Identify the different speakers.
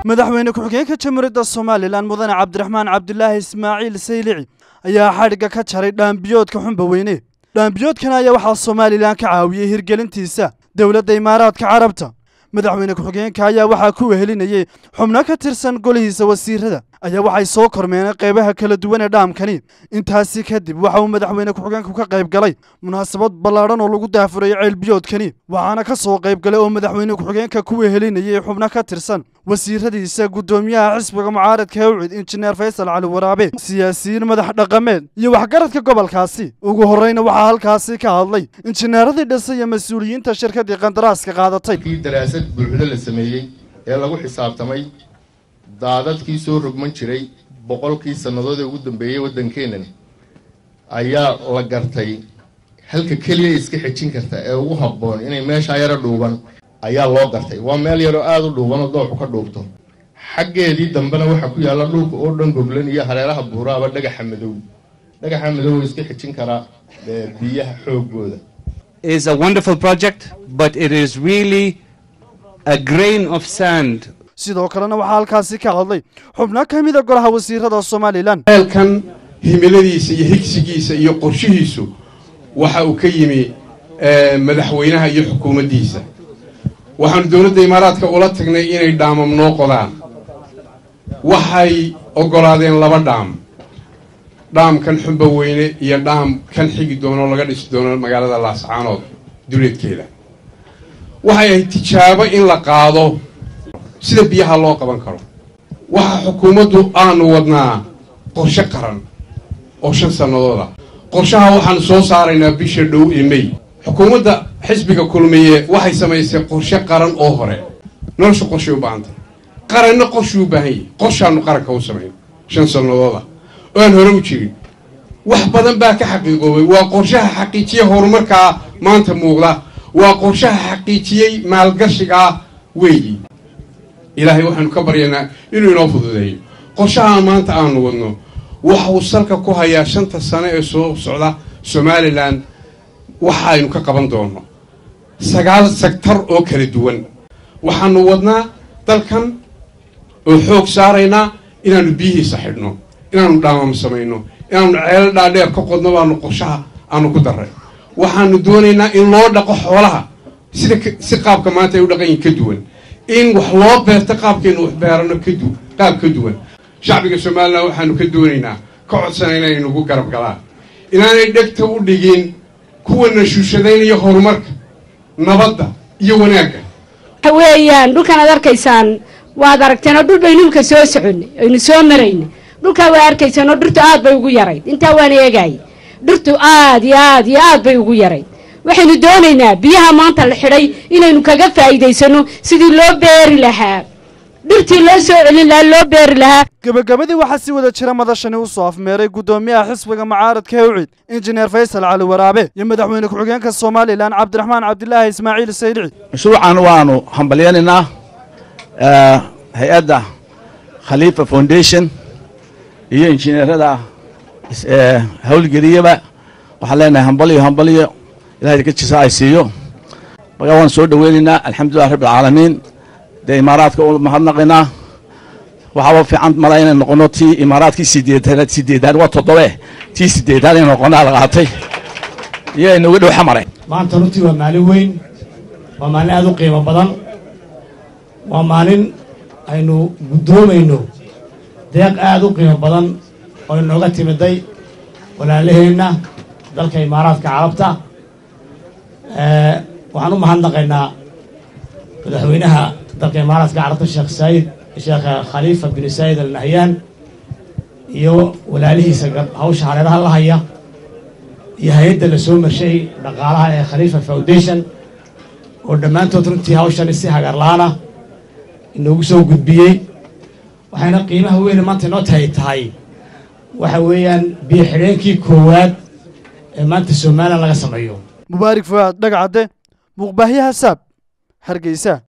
Speaker 1: madaxweyne ku-xigeenka jamhuuriyadda somalilan mudane cabdiraxmaan cabdulaahi ismaaciil saylici ayaa xadhigga ka jaray dhaambiyoodka xunba weyne dhaambiyoodkan ayaa waxaa somalilan ka caawiyey hirgelintiisa dowladda imaaraadka carabta madaxweyne ku-xigeenka ayaa waxaa ku wehelinayey xubno ka tirsan golihiisa wasiirada ayaa waxay soo kormeenay qaybaha kala duwan ee dhaamkani intaasi kadib waxa uu madaxweyne ku-xigeenku ka qayb galay munaasabad ballaadhan oo lagu daafurayay ceelbiyoodkani waxaana ka soo qayb galay oo madaxweyne ku-xigeenka ku wehelinayey xubno ka tirsan wasiiradiisa guddoomiyaha xisbiga mucaaradka hewcid injineer faysal cali waraabe siyaasiyiin madax dhaqameed iyo waxgaradka gobolkaasi ugu horreyna waxaa halkaasi ka hadlay injineeradii dhisay iyo mas-uuliyiinta shirkaddii qandaraaska qaadatay
Speaker 2: kii daraasad buuxdo la sameeyey ee lagu xisaabtamay daadadkii soo rogman jiray boqolkii sannadood ee ugu dambeeyey waddankeennan ayaa la gartay halka keliya iska xejin karta ee ugu habboon inay meeshaa yaro dhuuban ayaa loo gartay waa meel yaroo aada u dhuubanoo dooxu ka dhuubto xaggeedii dambena waxaa ku yaalla dhulka oo dhan goglan iyo hareeraha buuraaba dhagaxa madow dhagaxa madow iska xejin karaa biyaha xoogooda
Speaker 3: is a wonderful project, but it is really a grain of sand
Speaker 1: sidoo kalena waxaa halkaasi ka hadlay xubno ka mida golaha wasiirada somalilan
Speaker 4: ceelkan himiladiisa iyo higsigiisa iyo qorshihiisu waxa uu ka yimi madaxweynaha iyo xukuumaddiisa waxaanu dowladda imaaraadka ula tagnay inay dhaamam noo qodaan waxay oggolaadeen laba dhaam dhaamkan xumba weyne iyo dhaam kan xigi doono laga dhisi doono magaalada laascaanood duleedkeeda waxay ahayd tijaabo in la qaado sida biyaha loo qaban karo waxa xukuumaddu aanu wadnaa qorshe qaran oo shan sannadooda qorshaha waxaanu soo saaraynaa bisha dhow ee mey xukuumadda xisbiga kulmiye waxay samaysay qorshe qaran oo hore nolosha qorshay u baahantay qaranna qorshuu u baahan yahay qorshaanu qaranka u samayn shan sannadooda oo aan hore u jirin wax badan baa ka xaqiiqoobay waa qorshaha xaqiijiye horumarkaa maanta muuqda waa qorshaha xaqiijiyey maalgashigaa weeyi ilaahay waxaanu ka baryaynaa inuu inoo fududeeyo qorshaha maanta aanu wadno waxa uu salka ku hayaa shanta sano ee soo socda somalilan waxa aynu ka qaban doonno sagaal sektar oo kala duwan waxaanu wadnaa dalkan oo xoog saaraynaa inaanu biyihiisa xidhno inaanu dhaamam samayno inaanu ceelo dhaadheer ka qodno baanu qorshaha aanu ku darray waxaanu doonaynaa in loo dhaqo xoolaha sida si qaabka maanta ay u dhaqan yihin ka duwan in wax loo beerto qaabkaynu wax beerano kadu qaab ka duwan shacbiga somalilan waxaanu ka doonaynaa ka codsanayna inay nagu garab galaan inaanay dhegta u dhigin kuwana shuushadaynaya horumarka nabadda iyo wanaagga
Speaker 5: waxa weeyaan dhulkan aad arkaysaan waad aragteen oo dhul baynu imka soo soconay aynu soo maraynay dhulkaa waa arkaysaan oo dhirtu aad bay ugu yarayd intaa waan eegayay dhirtu aad iyo aad iyo aad bay ugu yarayd waxaynu doonaynaa biyaha maanta la xidhay inaynu kaga faa'iidaysano sidii loo beeri lahaa dhirtii loo soo celin lahaa loo beeri lahaa
Speaker 1: gebagabadii waxaa si wada jira madashani u soo afmeeray guddoomiyaha xisbiga mucaaradka hewcid injineer faysal cali waraabe iyo madaxweyne ku-xigeenka somalilan cabdiraxmaan cabdilaahi ismaaciil saylici
Speaker 6: mashruucan waanu hambalyanaynaa hay-adda khaliifa foundation iyo injineerada howlgeliyaba waxaan leenahay hambalyo hambalyo ilahay ka jisa ay siiyo markaa waan soo dhoweynaynaa alxamdulilah rabbi alcaalamiin dee imaaraadka u mahadnaqaynaa waxaaba fiican mala inay noqono tii imaaraadkii sideedaad sideedaad waa toddobe tii sideedaad inay noqonaa la qaatay iyo inuga dhow xamare
Speaker 7: maanta runtii waa maalin weyn waa maalin aada u qiimo badan waa maalin aynu guddoomayno deeq aada u qiimo badan oo inooga timiday walaalaheenna dalka imaaraadka carabta waxaan u mahadnaqaynaa madaxweynaha dalka imaaraadka carabta sheekh saayid sheekh khaliifa bin saayid al nahyaan iyo walaalihiisa hawsha hareeraha la haya iyo hay-adda la soo marshay dhaqaalaha ee khaliifa foundation oo dhammaantood runtii hawshani si hagarlaana inoogu soo gudbiyey waxayna qiimaha weyne maanta inoo tahay tahay waxa weeyaan biyo xidheenkii koowaad ee maanta somalilan laga sameeyo
Speaker 1: mubaarik fuaad dhagacadde muuqbaahyaha saab hargeysa